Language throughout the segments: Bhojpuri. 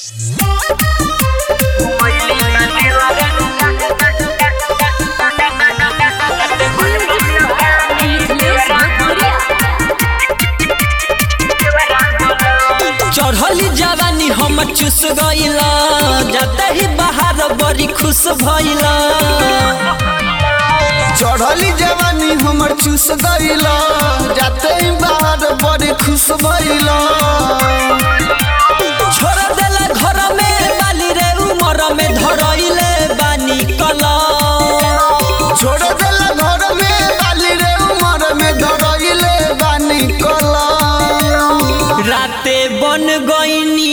चढ़ली जवानी हम चुस गईला जाते ही बाहर बड़ी खुश भइला चढ़ली जवानी हमर चूस गईला जाते ही बाहर बड़ी खुश भइला छोड़ देला घर में बाली रे उमर में धरइले बानी कला छोड़ देला घर में बाली रे उमर में धरइले बानी कला राते बन गईनी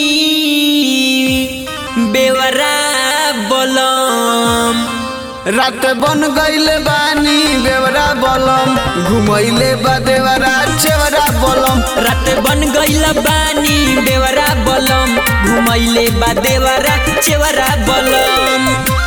बेवरा बलम रात बन गईले बानी बेवरा बलम घुमैले बा देवरा चेवरा बलम रात बन गईला बानी बेवरा बलम घुमैले बा देवरा चेवरा बलम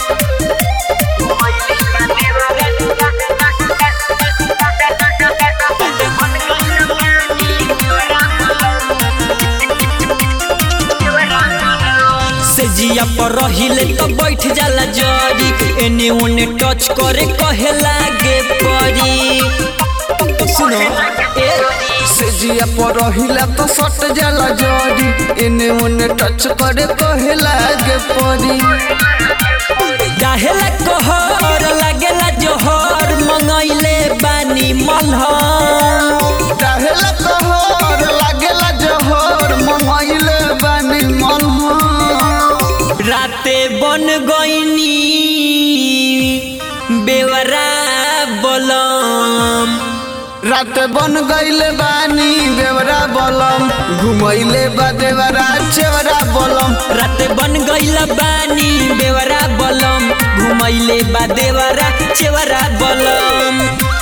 से जिया पर रहिले तो बैठ जाला जरी एने ओने टच करे कहे लागे परी सुनो ए से जिया पर रहिला तो सट जाला जरी एने ओने टच करे कहे लागे परी गाहेला कहर लागेला जोहर मंगैले बानी मल्हर काहेला कहर लागेला जहर मंगैले बानी मनहर राते बन गईनी बेवरा बलम रात बन गईले बानी बेवरा बलम घुमैले बा देवरा चेवरा बलम रात बन गईला बानी बेवरा बलम घुमैले बा देवरा चेवरा बलम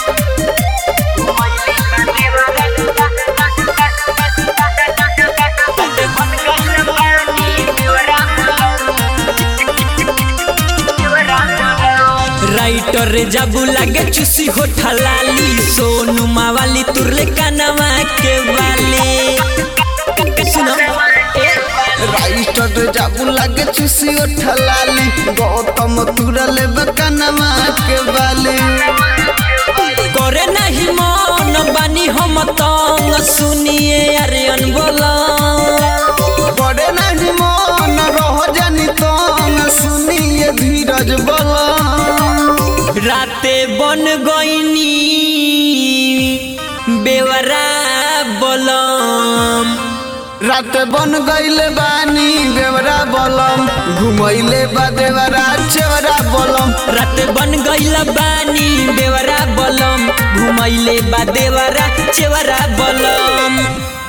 राइटर रे जाबू लागे चुसी हो ठलाली सोनू मावाली तुरले कानवा के वाली सुनो ए राइटर जाबू लागे चुसी उठलाली गौतम तुरले बकनमा के बाली करे नहीं मन बानी हम तंग सुनिए अरियन बोला बड़े नहीं मन रह जानी तंग सुनिए धीरज बला राते बन गईनी बेवरा बलम रात बन गईले बानी बेवरा बलम घुमैले बा देवरा चेवरा बलम रात बन गईला बानी बेवरा बलम घुमैले बा देवरा चेवरा बलम